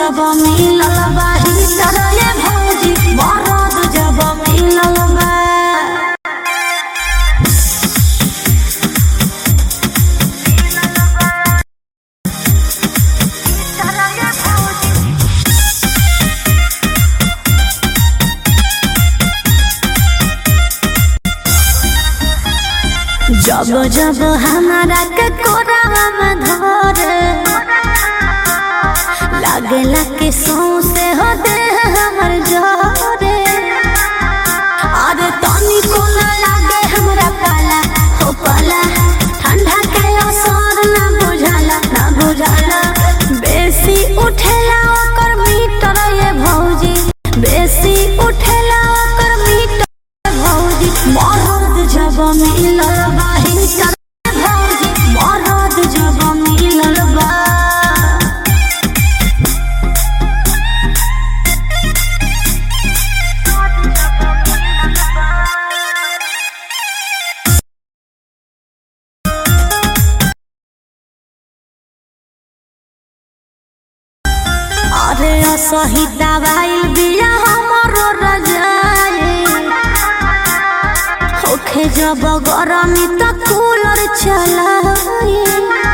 जब मिलल बा हीटर ये भौजी मरद जब मिलल बा जब जब हमारा के कोरावा में धरे लागेला कि सौंसे हो दे हमर जोरे अरे तनी को ना लागे हमरा पाला हो पाला ठंडा के असर ना बुझाला ना बुझाला बेसी उठेला ओकर मीटर ये भौजी बेसी उठेला ओकर मीटर भौजी मरद जब मिलल बा हिटर भौजी मरद जब मिलल बा अरे असही दवाइल बिया हमरो रजाए होखे जब गरमी त कूलर चलाए